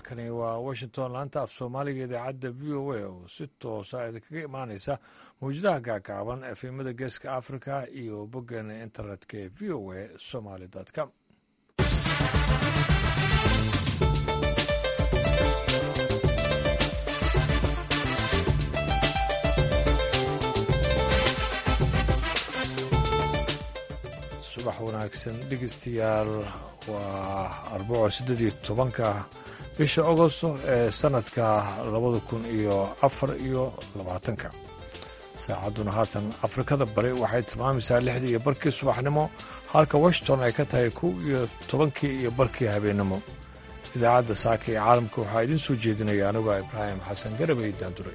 halkani waa washington laanta af soomaaliga idaacadda v o a oo si toosa idinkaga imaaneysa mawjadaha gaagaaban efemada geeska africa iyo boggeena internetka ee v o a somaly com subax wanaagsan dhegeystayaal waa arbaco siddeed iyo tobanka bisha agosto ee sanadka labada kun iyo afar iyo labaatanka saacadduna haatan afrikada bari waxay tilmaamaysaa lixdii iyo barkii subaxnimo halka washington ay ka tahay kow iyo tobankii iyo barkii habeennimo idaacadda saaka ee caalamka waxaa idiin soo jeedinaya anigoo ibraahim xasan garabay daanduray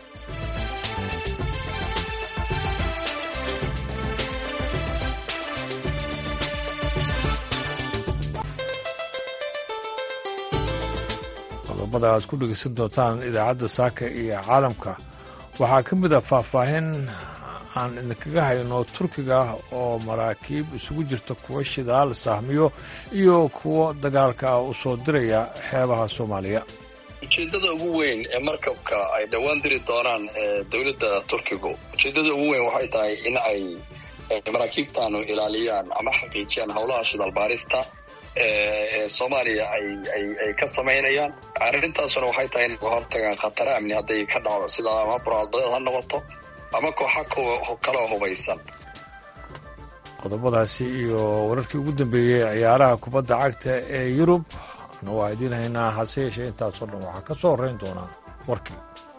qodobada aad ku dhegeysan doontaan idaacadda saaka iyo caalamka waxaa ka mid a faahfaahin aan idinkaga hayno turkiga oo maraakiib isugu jirta kuwa shidaal sahmiyo iyo kuwo dagaalka ah u soo diraya xeebaha soomaaliya ujeeddada ugu weyn ee markabka ay dhowaan diri doonaan ee dowladda turkigu ujeeddada ugu weyn waxay tahay in ay maraakiibtaanu ilaaliyaan ama xaqiijiyaan howlaha shidaalbaarista ee soomaaliya ay ka samaynayaan arrintaasuna waxay tahay inay hortagaan khataro amni hadday ka dhacdo sida ama buraadbadeed ha noqoto ama kooxa kaloo hubaysan qodobadaasi iyo wararkii ugu dambeeyey ciyaaraha kubadda cagta ee yurub na waa idiin haynaa hase yeeshee intaasoo dhan waxaa ka soo horrayn doonaa warkii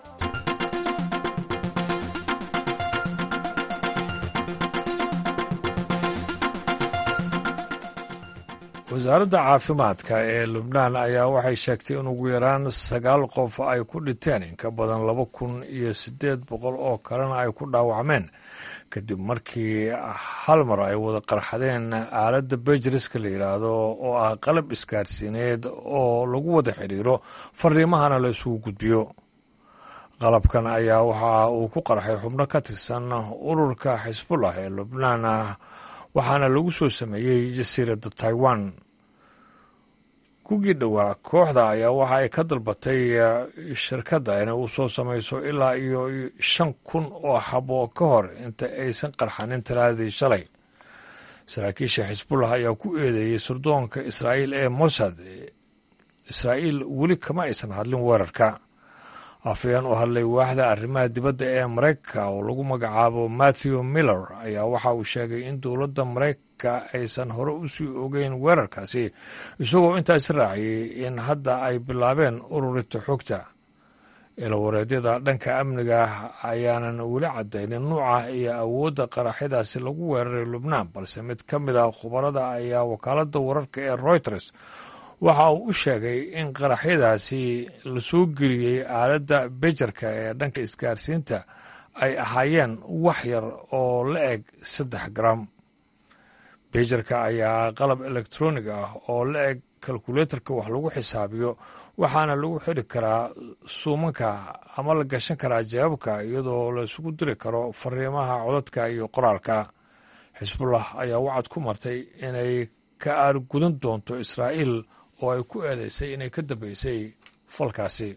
wasaaradda caafimaadka ee lubnaan ayaa waxay sheegtay in ugu yaraan sagaal qof ay ku dhinteen in ka badan laba kun iyo siddeed boqol oo kalena ay ku dhaawacmeen kadib markii hal mar ay wada qarxadeen aaladda bejiriska la yidhaahdo oo ah qalab isgaarsiineed oo lagu wada xidhiiro fariimahana la isugu gudbiyo qalabkan ayaa waxa uu ku qarxay xubno ka tirsan ururka xisbullah ee lubnaan waxaana lagu soo sameeyey jasiiradda taiwan kugii dhowaa kooxda ayaa waxa ay ka dalbatay shirkadda inay u soo samayso ilaa iyo shan kun oo xabo ka hor inta aysan qarxanin talaadii shalay saraakiisha xisbullah ayaa ku eedeeyey sirdoonka israa'iil ee mossad israa'iil weli kama aysan hadlin weerarka afayeen u hadlay waaxda arrimaha dibadda ee maraykanka oo lagu magacaabo matthew miller ayaa waxa uu sheegay in dowladda maraykanka aysan hore u sii ogeyn weerarkaasi isagoo intaasi raaciyey in hadda ay bilaabeen ururinta xogta ilawareedyada dhanka amniga ayaanan weli caddaynin nuuca iyo awoodda qaraxyadaasi lagu weeraray lubnaan balse mid ka mid a khubarada ayaa wakaaladda wararka ee reuters waxa uu u sheegay in qaraxyadaasi la soo geliyey aaladda bejerka ee dhanka isgaarsiinta ay ahaayeen wax yar oo la eg saddex garam bejerka ayaa qalab elektronig ah oo la eg kalkuleetarka wax lagu xisaabiyo waxaana lagu xidhi karaa suumanka ama la gashan karaa jawaabka iyadoo la isugu diri karo fariimaha codadka iyo qoraalka xisbullah ayaa wacad ku martay inay ka aargudan doonto israa'iil oo ay ku eedeysay inay ka dambeysay falkaasi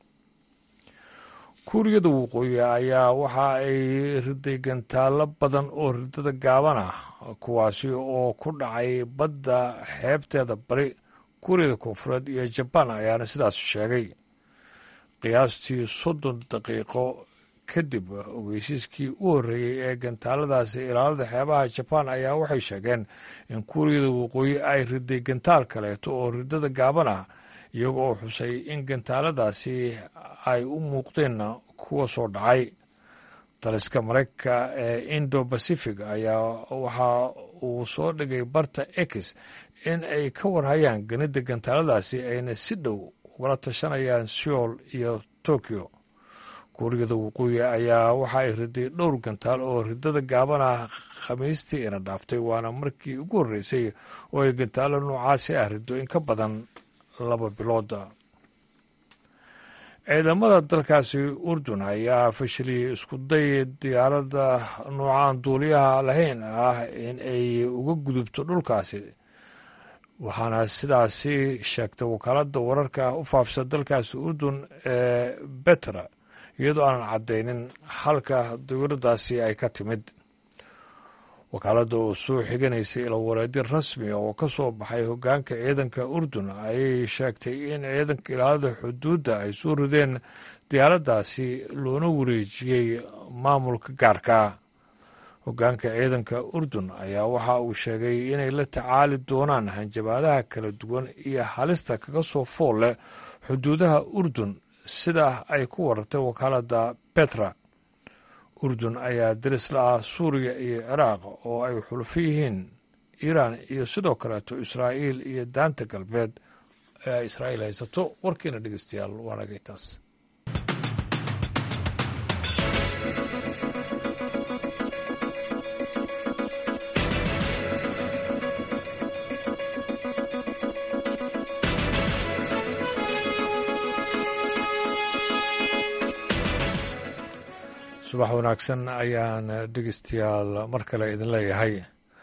kuuriyada waqooyi ayaa waxa ay riday gantaallo badan oo ridada gaaban ah kuwaasi oo ku dhacay badda xeebteeda bari kuuriyada koonfureed iyo jabaan ayaana sidaas sheegay qiyaastii soddon daqiiqo kadib ogeysiiskii u horreeyey ee gantaaladaasi ilaalada xeebaha jabaan ayaa waxay sheegeen in kuuriyada waqooyi ay riday gantaal kaleeto oo ridada gaaban ah iyaga oo xusay in gantaaladaasi ay u muuqdeen kuwa soo dhacay daliska maraykanka ee indo bacific ayaa waxa uu soo dhigay barta ex in ay ka warhayaan ganida gantaaladaasi ayna si dhow ugala tashanayaan seoul iyo tokyo kuuriyada waqooyi ayaa waxa ay riday dhowr gantaal oo ridada gaaban ah khamiistii ina dhaaftay waana markii ugu horreysay oo ay gantaalo noocaasi ah rido in ka badan laba bilooda ciidamada dalkaasi urdun ayaa fashiliyey isku day diyaaradda noocaan duuliyaha lahayn ah in ay uga gudubto dhulkaasi waxaana sidaasi sheegtay wakaaladda wararka u faafisa dalkaasi urdun ee betra iyadoo aanan caddaynin halka dawladdaasi ay ka timid wakaaladda oo soo xiganaysay ilawareedyo rasmi oo ka soo baxay hoggaanka ciidanka urdun ayay sheegtay in ciidanka ilaalada xuduudda ay soo rideen diyaaraddaasi loona wareejiyey maamulka gaarka hoggaanka ciidanka urdun ayaa waxa uu sheegay inay la tacaali doonaan hanjabaadaha kala duwan iyo halista kaga soo fool leh xuduudaha urdun sida ay ku warartay wakaaladda betra urdun ayaa daris la ah suuriya iyo ciraaq oo ay xulufo yihiin iiraan iyo sidoo kaleeto israa'iil iyo daanta galbeed ee ay israa'iil haysato warkiina dhegeystayaal waa nagay taas subax wanaagsan ayaan dhegeystayaal mar kale idin leeyahay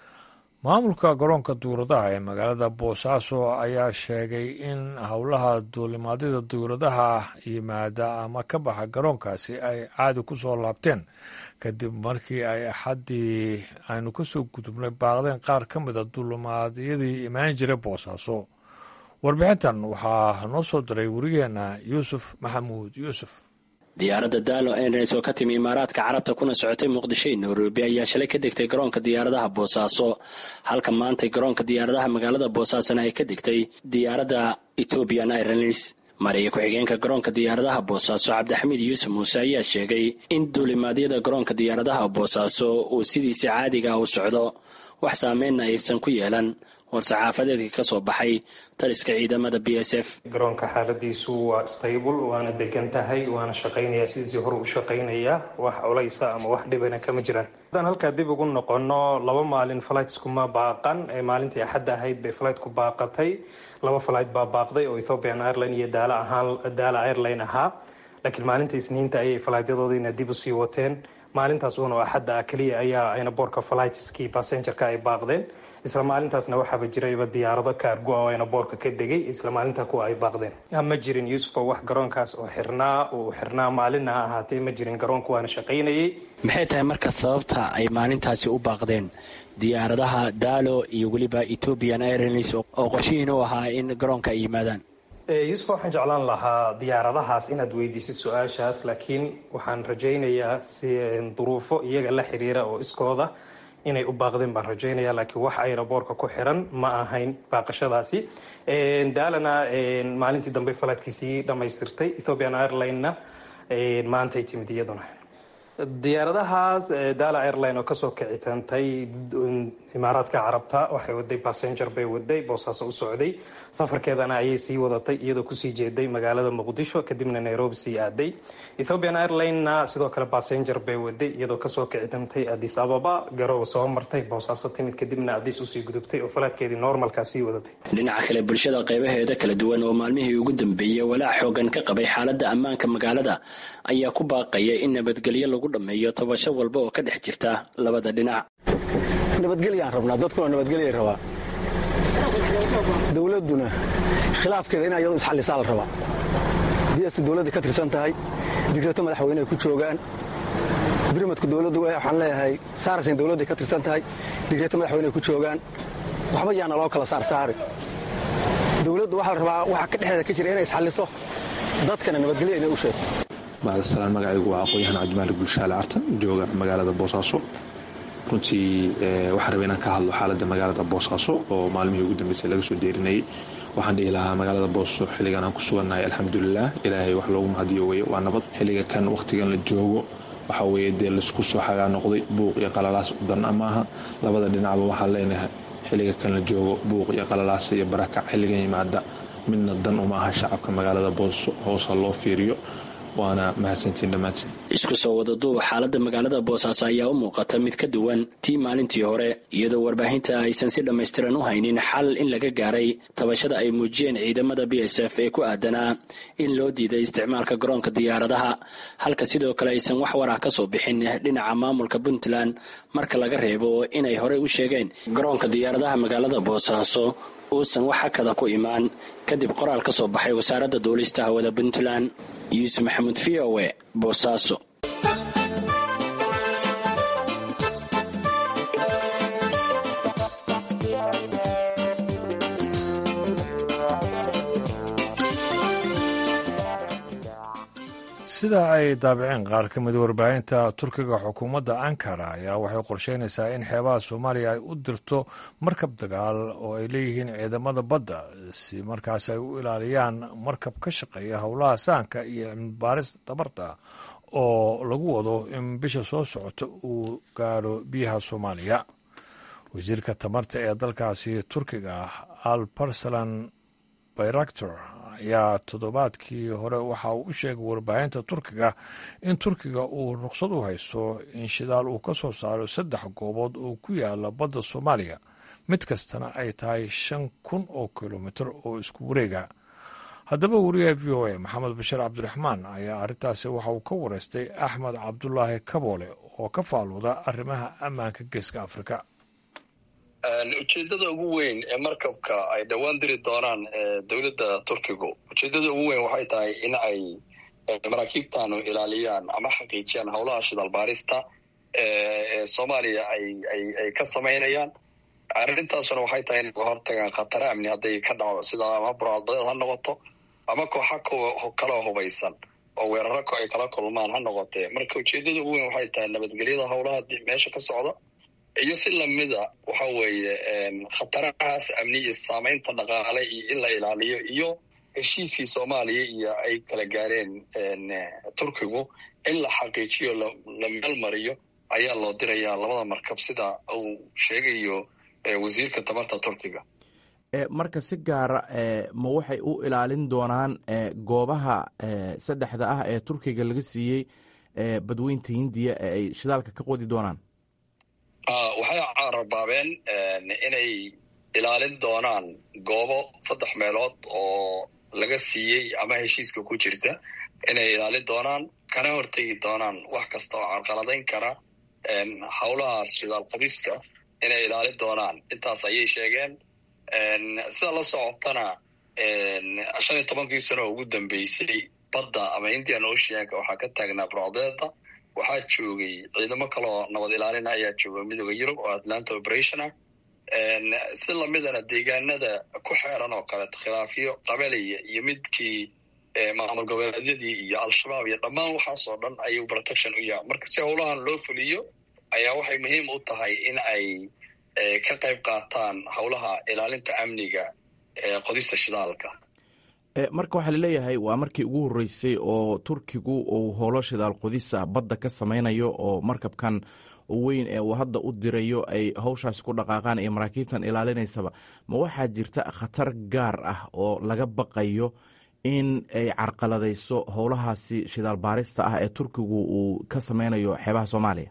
maamulka garoonka duuradaha ee magaalada boosaaso ayaa sheegay in howlaha duulimaadyada duuradaha yimaada ama ka baxa garoonkaasi ay caadi ku soo laabteen kadib markii ay axaddii aynu kasoo gudubnay baaqdeen qaar ka mida duulimaadyadii imaan jiray boosaaso warbixintan waxaa noo soo diray warigeenna yuusuf maxamuud yuusuf diyaaradda daalo airlines oo ka timi imaaraadka carabta kuna socotay muqdisho iyo nairobi ayaa shalay ka degtay garoonka diyaaradaha boosaaso halka maantay garoonka diyaaradaha magaalada boosaasona ay ka degtay diyaaradda ethoobian airlines mariya ku-xigeenka garoonka diyaaradaha boosaaso cabdixamiid yuusuf muuse ayaa sheegay in duulimaadyada garoonka diyaaradaha boosaaso uu sidiisa caadiga ah u socdo wax saameynna aysan ku yeelan war-saxaafadeedkii ka soo baxay taliska ciidamada b s f garoonka xaaladiisu waa stable waana degan tahay waana shaqaynayaa sidiisii hore u shaqaynayaa wax culaysa ama wax dhibana kama jiraan haddaan halkaa dib ugu noqono laba maalin flightskuma baaqan ee maalintii axadda ahayd bay flightku baaqatay laba flight baa baaqday oo ethiopian airline iyo daala ahaan daala airline ahaa laakiin maalinta isniinta ayay flightyadoodiina dib usii wateen maalintaas uuna axadda ah keliya ayaa aynaboorka flightskii passengerka ay baaqdeen isla maalintaasna waxaaba jirayba diyaarado kaargo oo aynaboorka ka degay isla maalinta kuwa ay baaqdeen ma jirin yuusufo wax garoonkaas oo xirnaa uu xirnaa maalinna ha ahaatee ma jirin garoonku waana shaqaynayay maxay tahay marka sababta ay maalintaasi u baaqdeen diyaaradaha daalo iyo weliba ethoobian airlines oo qorshihiin u ahaa in garoonka ay yimaadaan yuusuf waxaan jeclaan lahaa diyaaradahaas inaad weydiisid su-aashaas laakiin waxaan rajaynayaa si duruufo iyaga la xiriira oo iskooda inay u baaqdeen baan rajaynaya laakiin wax aynaboorka ku xiran ma ahayn baaqashadaasi daalana maalintii dambe falaadkiisii dhammaystirtay ethiopian airline-na maantay timid iyaduna diyaaradahaas daala airline oo kasoo kicitantay imaaraadka carabta waxay waday passenger bay waday boosaaso u socday safarkeedana ayay sii wadatay iyadoo kusii jeeday magaalada muqdisho kadibna nairobi sii aaday ethiopian airline-na sidoo kale passenger bay waday iyadoo kasoo kicitantay adis ababa garow soo martay boosaaso timid kadibna adis usii gudubtay oo falaadkeedii normalkaa sii wadatay dhinaca kale bulshada qaybaheeda kala duwan oo maalmihii ugu dambeeyey walaac xoogan ka qabay xaaladda ammaanka magaalada ayaa ku baaqaya in nabadgelyo lagu dhameeyo tabasho walba oo ka dhex jirta labada dhinac nabadgelyaan rabnaa dadkuna nabadgelyay rabaa dowladduna khilaafkeeda in ayadu isxallisaa la rabaa diyasi dowladda ka tirsan tahay digreeto madaxweyne ay ku joogaan birmadku dowladdu waxaan leeyahay saarasin dowladday ka tirsan tahay digreeto madaxweyne ay ku joogaan waxba yaana loo kala saarsaari dowladdu waxaa la rabaa waxa ka dhexdeeda ka jira inay isxalliso dadkana nabadgelyo inay u sheegto bacdasalaan magacaygu waa aqoon-yahan cabdimaalik gulshaale cartan jooga magaalada boosaaso runtii waxaan rabay inaan ka hadlo xaaladda magaalada boosaaso oo maalmihii ugu dambeysay laga soo deerinayay waxaan dhihi lahaa magaalada boosaaso xilligan aan ku sugannahay alxamdulilah ilaahay wax loogu mahadiyo weye waa nabad xilliga kan wakhtigan la joogo waxa weeye dee laisku soo xagaa noqday buuq iyo qalalaas dan amaaha labada dhinacba waxaan leenahay xilliga kan la joogo buuq iyo qalalaas iyo barakac xilligan yimaada midna dan uma aha shacabka magaalada boosaaso hoosa loo fiiriyo waana mahadsantiin dhammaantiin isku soo wada duuba xaaladda magaalada boosaaso ayaa u muuqata mid ka duwan tii maalintii hore iyadoo warbaahinta aysan si dhammaystiran u haynin xal in laga gaaray tabashada ay muujiyeen ciidamada b s f ee ku aadanaa in loo diiday isticmaalka garoonka diyaaradaha halka sidoo kale aysan wax war ah ka soo bixin dhinaca maamulka puntland marka laga reebo inay horey u sheegeen garoonka diyaaradaha magaalada boosaaso uusan wax hakada ku imaan kadib qoraal ka soo baxay wasaaradda duulista hawada puntland yuusuf maxamuud v o e boosaaso sida ay daabiceen qaar ka mida warbaahinta turkiga xukuumadda ankara ayaa waxay qorsheynaysaa in xeebaha soomaaliya ay u dirto markab dagaal oo ay leeyihiin ciidamada badda si markaas ay u ilaaliyaan markab ka shaqeeya howlaha sahanka iyo cilmibaaris tabarta oo lagu wado in bisha soo socota uu gaaro biyaha soomaaliya wasiirka tamarta ee dalkaasi turkiga al barsalan bayraktor ayaa toddobaadkii hore waxa uu u sheegay warbaahinta turkiga in turkiga uu ruqsad u haysto in shidaal uu ka soo saaro saddex goobood oo ku yaala badda soomaaliya mid kastana ay tahay shan kun oo kilomitir oo isku wareega haddaba wariyaha v o a maxamed bashir cabdiraxmaan ayaa arrintaasi waxa uu ka wareystay axmed cabdulaahi kaboole oo ka faaluuda arrimaha ammaanka geeska afrika ujeedada ugu weyn ee markabka ay dhowaan diri doonaan dowladda turkigu ujeedada ugu weyn waxay tahay in ay maraakiibtanu ilaaliyaan ama xaqiijiyaan howlaha shidalbaarista ee soomaaliya ay ka samaynayaan arrintaasuna waxay tahay in laga hortagaan khataro amni hadday ka dhacdo sida ama burcadbadeed ha noqoto ama kooxa kaloo hubaysan oo weeraro ay kala kulmaan ha noqotee marka ujeedada ugu weyn waxay tahay nabadgelyada howlaha meesha ka socda iyo si lamida waxa weeye khatarahaas amni iyo saamaynta dhaqaale iyo in la ilaaliyo iyo heshiiskii soomaaliya iyo ay kala gaareen turkigu in la xaqiijiyo la meel mariyo ayaa loo dirayaa labada markab sida uu sheegayo wasiirka tamarta turkiga marka si gaara ma waxay u ilaalin doonaan goobaha saddexda ah ee turkiga laga siiyey badweynta hindiya ee ay shidaalka ka qodi doonaan waxay carabaabeen inay ilaalin doonaan goobo saddex meelood oo laga siiyey ama heshiiska ku jirta inay ilaalin doonaan kana hortegi doonaan wax kasta oo carqaladayn kara howlahaas shidaal qabiska inay ilaalin doonaan intaas ayay sheegeen sida la socotana shan iyo tobankii sano oo ugu dambeysay badda ama indian oceanka waxaa ka taagnaa burcdeeda waxaa joogay ciidamo kaleoo nabad ilaalina ayaa jooga midooda yurub oo atlanta operation ah si lamidana deegaanada ku xeeran oo kaleeto khilaafyo qabaliya iyo midkii maamul goboleedyadii iyo al-shabaab iyo dhammaan waxaasoo dhan ayuu protection u yaha marka si howlahan loo fuliyo ayaa waxay muhiim u tahay in ay ka qayb qaataan howlaha ilaalinta amniga qodista shidaalka marka waxaa laleeyahay waa markii ugu horreysay oo turkigu uu howlo shidaal qodisa badda ka samaynayo oo markabkan weyn ee uu hadda u dirayo ay howshaasi ku dhaqaaqaan iyo maraakiibtan ilaalinaysaba ma waxaa jirta khatar gaar ah oo laga baqayo in ay carqaladayso howlahaasi shidaal baarista ah ee turkigu uu ka samaynayo xeebaha soomaaliya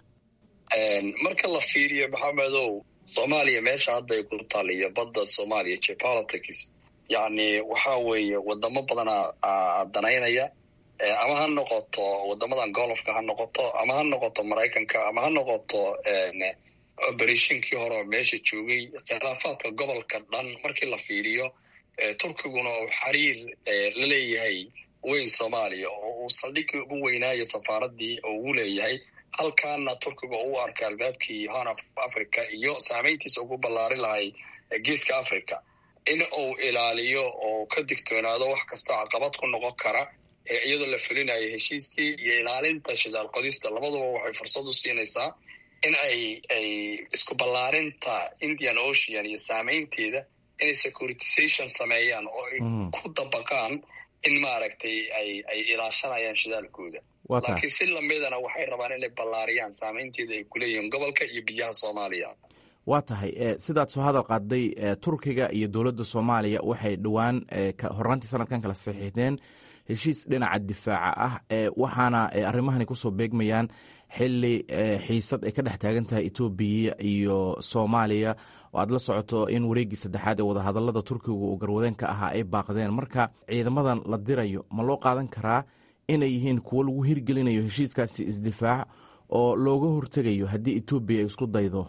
marka la fiiriyo maxamedow soomaaliya meesha hadda ay ku taaliyo badda soomaaliya geopolitics yacni waxa weeye wadamo badanaa danaynaya ama ha noqoto wadamadan golofka ha noqoto ama ha noqoto maraykanka ama ha noqoto oberatinkii hore oo meesha joogay khilaafaadka gobolka dhan markii la fiiriyo turkiguna uu xiriir la leeyahay weyn soomaaliya oo uu saldhigii ugu weynaayo safaaradii oo ugu leeyahay halkaana turkiga u arka albaabkii horn of africa iyo saameyntiisa ugu ballaari lahay geeska africa in uu ilaaliyo oo ka digtoonaado wax kastoo caqabad ku noqon kara iyadoo la fulinayo heshiiskii iyo ilaalinta shidaal qodista labaduba waxay fursad u siinaysaa in ay ay isku ballaarinta indian ocean iyo saameynteeda inay securitization sameeyaan oo ay ku dabaqaan in maaragtay ay ay ilaashanayaan shidaalkooda laakiin si lamidana waxay rabaan inay ballaariyaan saameynteeda ay kuleeyihiin gobolka iyo biyaha soomaaliya waa tahay sidaad soo hadal qaaday turkiga iyo dowladda soomaaliya waxay dhowaan hornaantii sanadkan kala saxiixdeen heshiis dhinaca difaaca ah waxaana arrimahani kusoo beegmayaan xili xiisad ay ka dhex taagan tahay etoobiya iyo soomaaliya oo aad la socoto in wareeggii saddexaad ee wadahadalada turkiga uu garwadeen ka ahaa ay baaqdeen marka ciidamadan la dirayo ma loo qaadan karaa inay yihiin kuwo lagu hirgelinayo heshiiskaasi isdifaac oo looga hortegayo haddii etoobiya ay isku daydo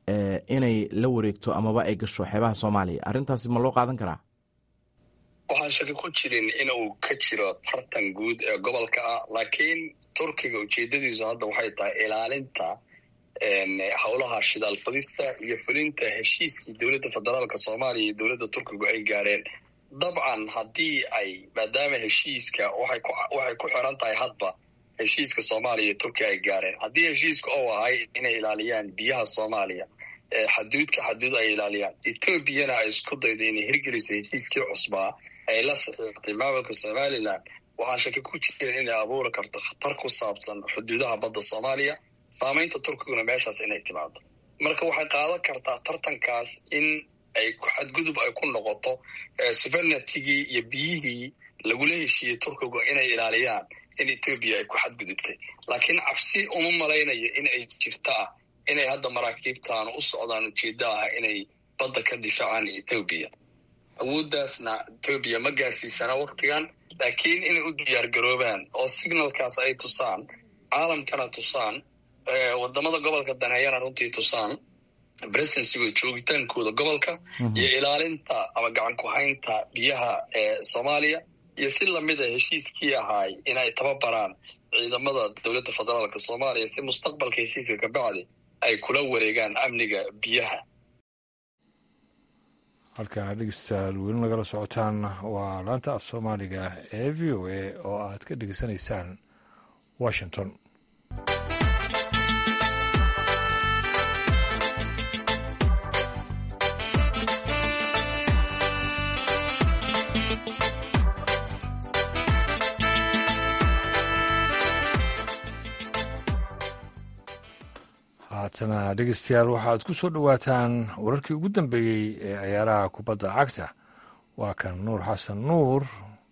inay la wareegto amaba ay gasho xeebaha soomaaliya arrintaasi ma loo qaadan karaa waxaan shaki ku jirin inuu ka jiro tartan guud ee gobolka ah laakiin turkiga ujeedadiisu hadda waxay tahay ilaalinta howlaha shidaal fadista iyo fulinta heshiiskii dowladda federaalka soomaaliya iyo dowladda turkigu ay gaadheen dabcan haddii ay maadaama heshiiska waxay ku xiran tahay hadba heshiiska soomaaliya iyo turkiga ay gaadheen haddii heshiiska ou ahay inay ilaaliyaan biyaha soomaaliya xaduudka xaduud ay ilaaliyaan etoobiyana ay isku daydo inay hirgeliso heshiiskii cusbaa ay la saxiixtay maamulka somalilan waxaan shaki ku jirin inay abuuri karto khatar ku saabsan xuduudaha badda soomaaliya saamaynta turkiguna meeshaas inay timaado marka waxay qaadan kartaa tartankaas in ay xadgudub ay ku noqoto suvernitigii iyo biyihii lagula heshiiyey turkigu inay ilaaliyaan in etoobiya ay ku xadgudubtay laakiin cabsi uma malaynayo in ay jirta ah inay hadda maraakiibtan u socdaan ujeeddo ah inay badda ka difaacaan etoobiya awooddaasna etoobiya ma gaarsiisana waktigan laakiin inay u diyaar garoobaan oo signalkaas ay tusaan caalamkana tusaan wadamada gobolka daneeyana runtii tusaan presensigo joogitaankooda gobolka iyo ilaalinta ama gacan ku-haynta biyaha ee soomaaliya iyo si lamida heshiiskii ahaay inay tababaraan ciidamada dowladda federaalka soomaaliya si mustaqbalka heshiiska ka bacdi ay kula wareegaan amniga biyaha halkaa dhegeystayaal weli nagala socotaan waa laanta af soomaaliga ee v o a oo aad ka dhegeysanaysaan washington haatana dhegeystayaal waxaad ku soo dhowaataan wararkii ugu dambeeyey ee ciyaaraha kubadda cagta waa kan nuur xasan nuur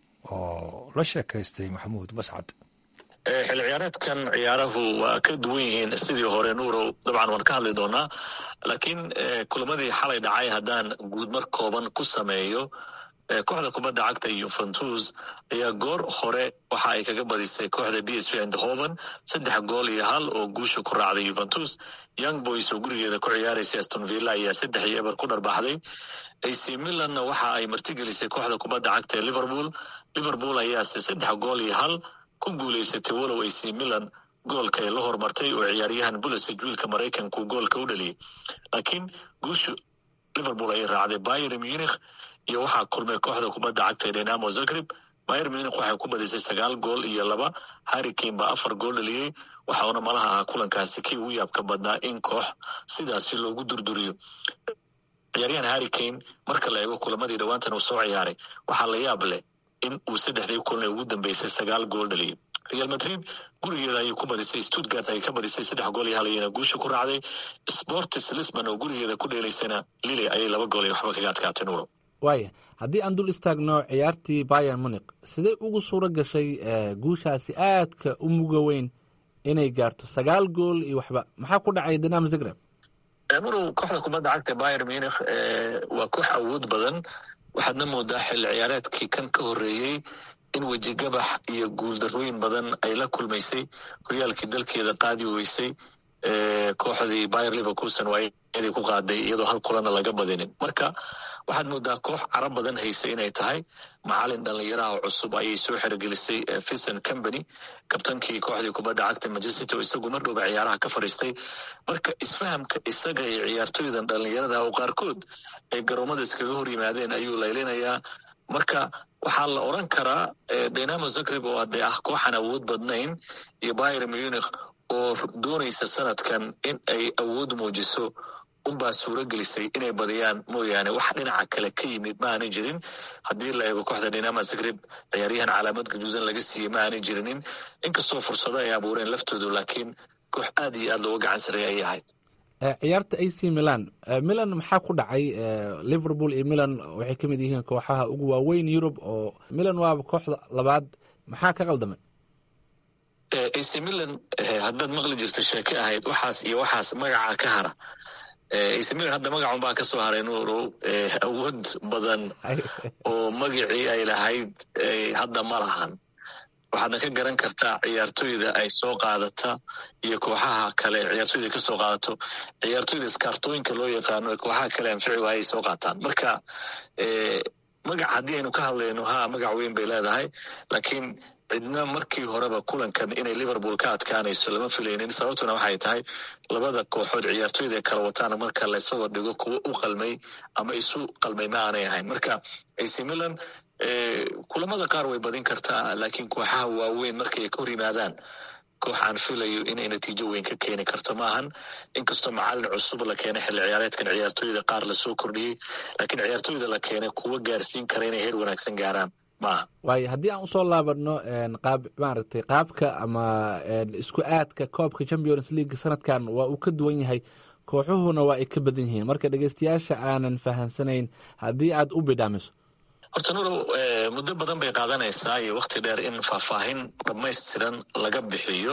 oo la sheekaystay maxamuud mascad xil ciyaareedkan ciyaaruhu waa ka duwan yihiin sidii hore nuurow dabcan waan ka hadli doonaa laakiin kulamadii xalay dhacay haddaan guudmar kooban ku sameeyo kooxda kubadda cagta yuventus ayaa goor hore waxa ay kaga badisay kooxda b s v andhoven saddex gool iyo hal oo guusha ku raacday yuventus young boys oo gurigeeda ku ciyaaraysa aston villa ayaa saddex iyo eber ku dharbaxday ac milanna waxa ay martigelisay kooxda kubadda cagta ee liverpool liverpool ayaase saddex gool iyo hal ku guulaysatay walow ac milan goolka ay la hormartay oo ciyaaryahan bulisig wiilka maraykanku goolka u dhaliyey laakiin guushu liverpool ayay raacday bayer munich iyo waxaa kulmay kooxda kubadda cagta ee dynamo zagreb bayer munich waxay ku badisay sagaal gool iyo laba harrikane baa afar gool dhaliyey waxauna malaha ahaa kulankaasi kii ugu yaabka badnaa in koox sidaasi loogu durduriyo ciyaaryahan harrikane marka la eego kulamadii dhowaantan uu soo ciyaaray waxaa la yaab leh in uu saddexdii kulan ee ugu dambeysay sagaal gool dhaliyey real madrid gurigeeda ayay ku badisay stuttgart ayay ka badisay saddex gool iyo hal iyana guusha ku raacday sportis lisbon oo gurigeeda ku dheelaysana lili ayay laba gool iyo waxba kaga adkaatay nuuro waaya haddii aan dul istaagno ciyaartii bayer munik sidee ugu suuro gashay guushaasi aadka u muga weyn inay gaarto sagaal gool iyo waxba maxaa ku dhacay dinamo zagreb murow kooxda kubadda cagta bayer munich waa koox awood badan waxaadna moodaa xilli ciyaareedkii kan ka horreeyey in wejigabax iyo guuldarooyin badan ay la kulmaysay horyaalkii dalkeeda qaadi weysay kooxdii bayer liverkuson waa inay ku qaaday iyadoo hal kulana laga badinin marka waxaad moodaa koox carab badan haysa inay tahay macalin dhallinyaraha cusub ayay soo xerogelisay fison company kabtankii kooxdii kubadda cagta manchester oo isagu mar dhowba ciyaaraha ka fadhiistay marka isfahamka isaga iyo ciyaartoydan dhallinyarada oo qaarkood ay garoomada iskaga hor yimaadeen ayuu laylinayaa marka waxaa la oran karaa dynamo zagreb oo dee ah kooxan awood badnayn iyo bayer munich oo doonaysa sanadkan in ay awood muujiso unbaa suuro gelisay inay badiyaan mooyaane wax dhinaca kale ka yimid ma aanay jirin haddii la eego kooxda dynama zagreb ciyaaryahan calaamad gaduudan laga siiyey ma aanay jirinin inkastoo fursado ay abuureen laftoodu laakiin koox aad iyo aad looga gacan sareeya ayay ahayd ciyaarta a c milan milan maxaa ku dhacay liverpool iyo milan waxay ka mid yihiin kooxaha ugu waaweyn yurub oo milan waaba kooxda labaad maxaa ka qaldamay ac milan haddaad maqli jirto sheeke ahayd waxaas iyo waxaas magaca ka hara ac milan hadda magacun baa ka soo haray nuurow awood badan oo magacii ay lahayd hadda ma lahan waxaadna ka garan kartaa ciyaartoyda ay soo qaadata iyo kooxaha kale ciyaartoyda ka soo qaadato ciyaartoyda iskaartooyinka loo yaqaano ee kooxaha kale anfici waaya ay soo qaataan marka magac haddii aynu ka hadlayno ha magac weyn bay leedahay laakiin cidna markii horeba kulankan inay liverpool ka adkaanayso lama filaynin sababtuna waxay tahay labada kooxood ciyaartoyda kala wataana marka laysaba dhigo kuwo u qalmay ama isu qalmay ma aanay ahayn marka ac milan kulamada qaar way badin kartaa laakiin kooxaha waaweyn markay ka hor yimaadaan koox aan filayo inay natiijo weyn ka keeni karto maahan inkastoo macalin cusub la keenay xilli ciyaareedkan ciyaartoyda qaar lasoo kordhiyey laakiin ciyaartoyda la keenay kuwa gaarsiin kara inay heer wanaagsan gaaraan maaha waayo haddii aan usoo laabano qaab maaragtay qaabka ama isku aadka koobka champions league sanadkan waa uu ka duwan yahay kooxuhuna waa ay ka badan yihiin marka dhegeystayaasha aanan fahansanayn haddii aad u bidhaamiso horta nurow muddo badan bay qaadanaysaa iyo wakhti dheer in faahfaahin dhammaystiran laga bixiyo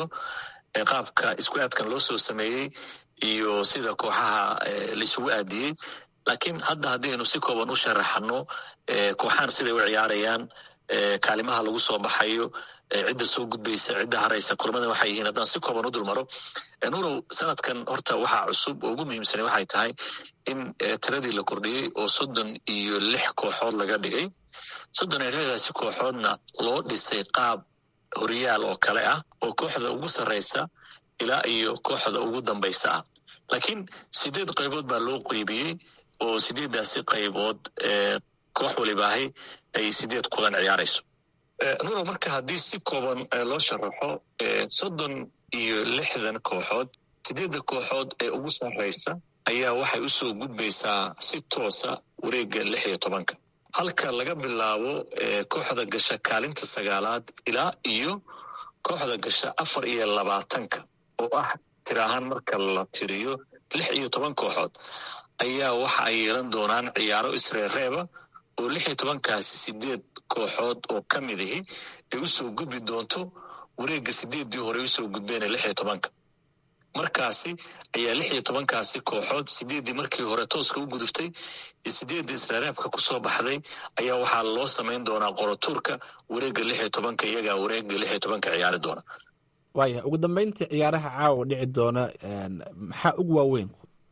qaabka isku aadkan loo soo sameeyey iyo sida kooxaha laisugu aadiyey laakiin hadda haddii aynu si kooban u sharaxano kooxahan siday u ciyaarayaan kaalimaha lagu soo baxayo cidda soo gudbaysa cidda haraysa kulmadan waxay yihiin haddaan si kooban u dulmaro nurow sanadkan horta waxaa cusub oo ugu muhiimsanay waxay tahay in tiradii la kordhiyey oo soddon iyo lix kooxood laga dhigay soddon iyo lixdaasi kooxoodna loo dhisay qaab horyaal oo kale ah oo kooxda ugu sarraysa ilaa iyo kooxda ugu dambaysa ah laakiin sideed qaybood baa loo qeybiyey oo sideeddaasi qaybood koox walibaahay ay sideed kulan ciyaarayso nurow marka haddii si kooban loo sharaxo soddon iyo lixdan kooxood sideedda kooxood ee ugu sarraysa ayaa waxay u soo gudbaysaa si toosa wareegga lix iyo tobanka halka laga bilaabo kooxda gasha kaalinta sagaalaad ilaa iyo kooxda gasha afar iyo labaatanka oo ah tir ahaan marka la tiriyo lix iyo toban kooxood ayaa waxa ay yeelan doonaan ciyaaro isreereeba oo lix iyo tobankaasi sideed kooxood oo ka mid ahi ay u soo gudbi doonto wareegga sideeddii hore usoo gudbeen lix iyo tobanka markaasi ayaa lix iyo tobankaasi kooxood sideeddii markii hore tooska u gudubtay iyo sideeddii isreereebka ku soo baxday ayaa waxaa loo samayn doonaa qorotuurka wareegga lix iyo tobanka iyagaa wareegga lix iyo tobanka ciyaari doona waaya ugu dambeyntii ciyaaraha caawa dhici doona maxaa ugu waaweyn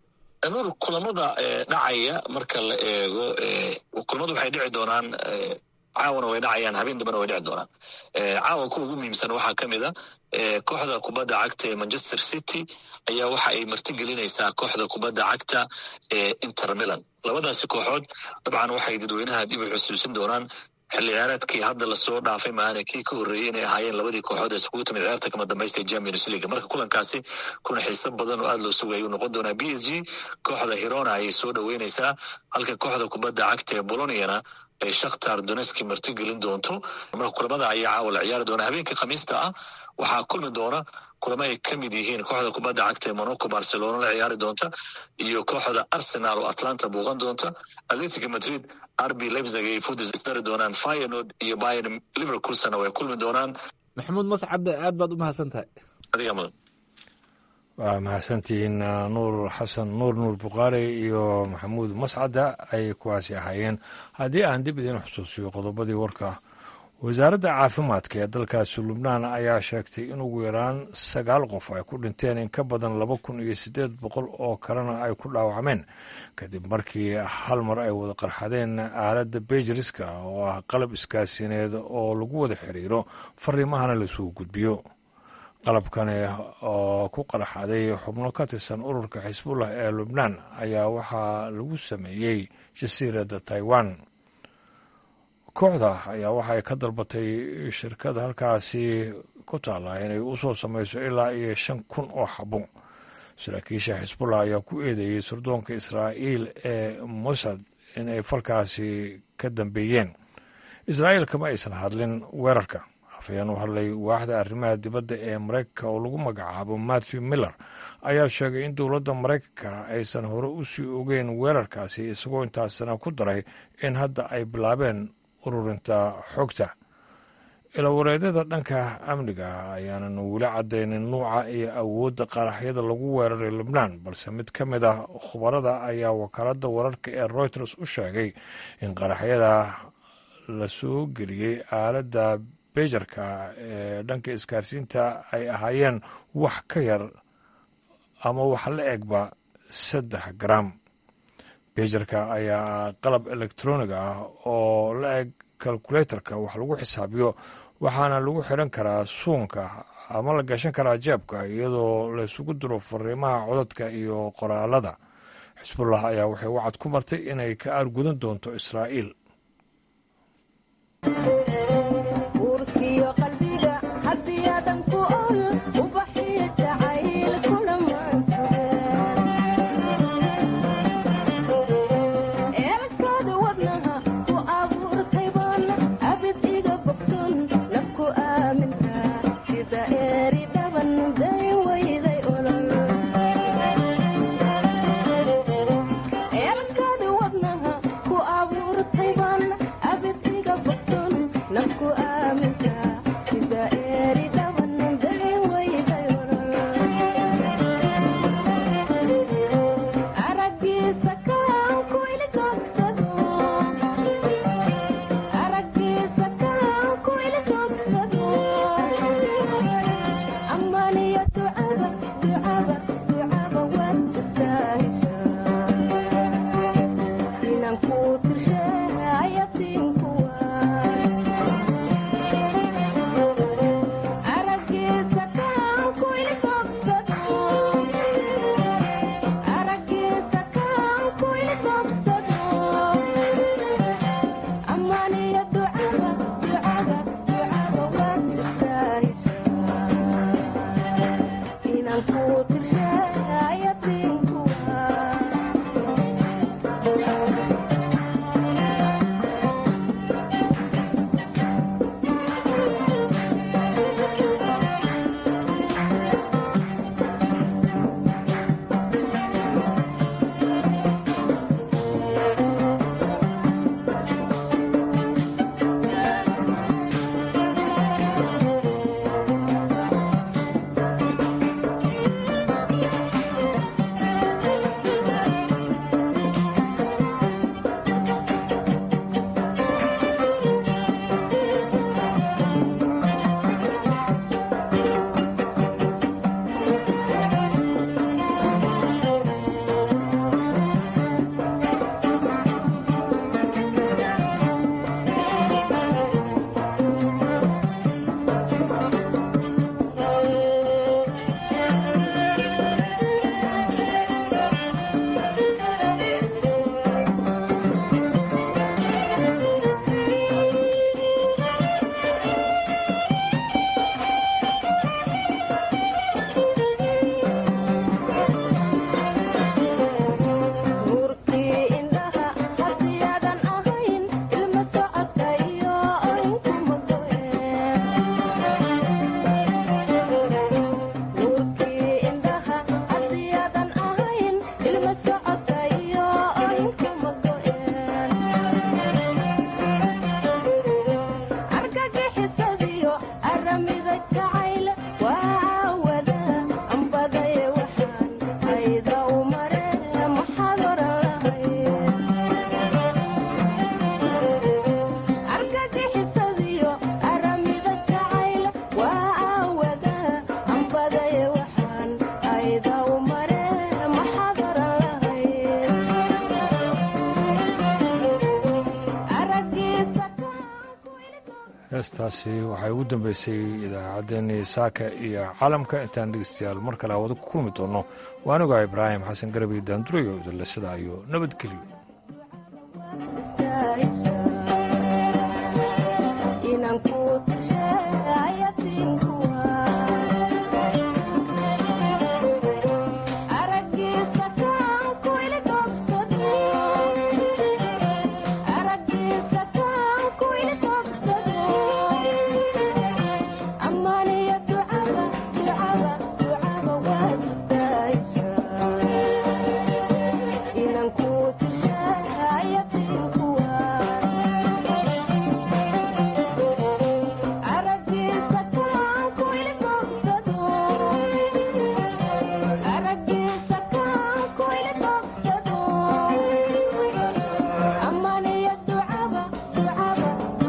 nur kulamada dhacaya marka la eego kulamadu waxay dhici doonaan caawana way dhacayaan habeen dambena way dhici doonaan caawa kuwa ugu muhiimsan waxaa ka mid a kooxda kubadda cagta ee manchester city ayaa waxa ay martigelinaysaa kooxda kubadda cagta ee inter milan labadaasi kooxood dabcan waxay dadweynaha dib u xusuusin doonaan xilli ciyaareedkii hadda lasoo dhaafay maahane kii ka horreeyey inay ahaayeen labadii kooxood ee iskugu timid ciyaarta kama dambaysta ee champions league marka kulankaasi kuna xiiso badan oo aada loo sugaya ayuu noqon doonaa b s g kooxda hirona ayay soo dhoweynaysaa halka kooxda kubadda cagta ee boloniana ay shakhtar doneski martigelin doonto marka kulamada ayaa caawa la ciyaari doona habeenkii khamiista ah waxaa kulmi doona kulamo ay ka mid yihiin kooxda kubadda cagta ee monaco barcelona la ciyaari doonta iyo kooxda arsenal oo atlanta buuqan doonta atletica madrid rb lebzig ay fudis isdari doonaan fyenord iyo bayern liverpoolsna way kulmi doonaan maxamuud mascadde aad baad u mahadsan tahay adiga mudan waa mahadsantihiin nuur xasan nuur nuur bukhaari iyo maxamuud mascada ay kuwaasi ahaayeen haddii aan dib idiin xusuusiyo qodobadii warka wasaaradda caafimaadka ee dalkaasi lubnaan ayaa sheegtay in ugu yaraan sagaal qof ay ku dhinteen in ka badan laba kun iyo siddeed boqol oo kalena ay ku dhaawacmeen kadib markii hal mar ay wada qarxadeen aaladda bejiriska oo ah qalab iskaasineed oo lagu wada xiriiro fariimahana laisugu gudbiyo qalabkani oo ku qarxaday xubno ka tirsan ururka xisbullah ee lubnaan ayaa waxaa lagu sameeyey jasiiradda taiwan kooxda ayaa waxay ka dalbatay shirkada halkaasi ku taalla inay u soo samayso ilaa iyo shan kun oo xabo saraakiisha xisbullah ayaa ku eedeeyey sirdoonka israa'iil ee mossad inay falkaasi ka dambeeyeen israa'iil kama aysan hadlin weerarka afayeen u hadlay waaxda arrimaha dibadda ee maraykanka oo lagu magacaabo matthew miller ayaa sheegay in dowladda maraykanka aysan hore u sii ogeyn weerarkaasi isagoo intaasina ku daray in hadda ay bilaabeen ururinta xogta ilawareedyada dhanka amniga ayaanan weli caddaynin nuuca iyo awoodda qaraxyada lagu weeraray lubnaan balse mid ka mid ah khubarada ayaa wakaaladda wararka ee reuters u sheegay in qaraxyada la soo geliyey aaladda bejarka ee dhanka isgaarsiinta ay ahaayeen wax ka yar ama wax la egba saddex garam bejarka ayaa qalab elektroniga ah oo la eg kalkulatorka wax lagu xisaabiyo waxaana lagu xidhan karaa suunka ama la gashan karaa jeebka iyadoo laysugu diro fariimaha codadka iyo qoraalada xisbullah ayaa waxay wacad ku martay inay ka aargudan doonto israa'iil heestaasi waxay ugu dambeysay idaacaddeenii saaka iyo calamka intaan dhegeystayaal mar kale hawada ku kulmi doonno waa anigaa ibraahim xasan garabi daandurayo idinle sidaa iyo nabadgelyo